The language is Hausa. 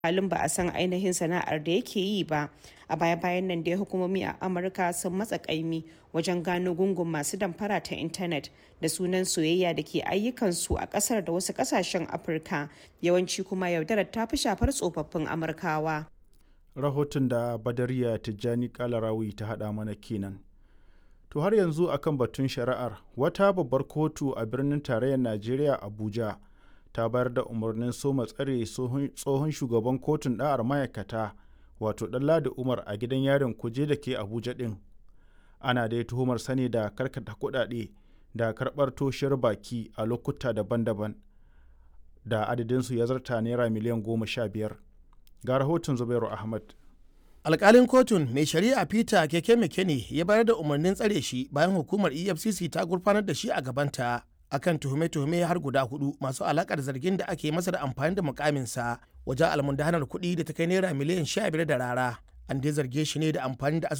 halin ba a san ainihin sana'ar da yake yi ba a baya-bayan nan dai hukumomi a amurka sun matsa kaimi wajen gano gungun masu damfara ta intanet da sunan soyayya da ke ayyukansu a kasar da wasu kasashen afirka yawanci kuma yaudarar ta fi shafar tsofaffin amurkawa rahoton da badariya tijjani kalarawi ta hada mana kenan to har yanzu akan batun shari'ar wata babbar kotu a birnin tarayyar najeriya abuja ta bayar da umarnin soma tsare tsohon shugaban kotun da'ar ma'aikata wato ɗanladi umar a gidan yarin kuje da ke abuja ɗin ana dai tuhumar sani da karkata kuɗaɗe da karɓar toshiyar baki a lokuta daban-daban da adadinsu ya zarta naira miliyan goma sha biyar ga rahoton zubairu ahmad alkalin kotun mai shari'a peter keke mekene ya bayar da umarnin tsare shi bayan hukumar efcc ta gurfanar da shi a gabanta akan tuhume-tuhume har guda hudu masu alakar zargin da ake masa da amfani da mukaminsa wajen almundahanar kuɗi da ta kai naira miliyan sha biyar da rara an dai zarge shi ne da amfani da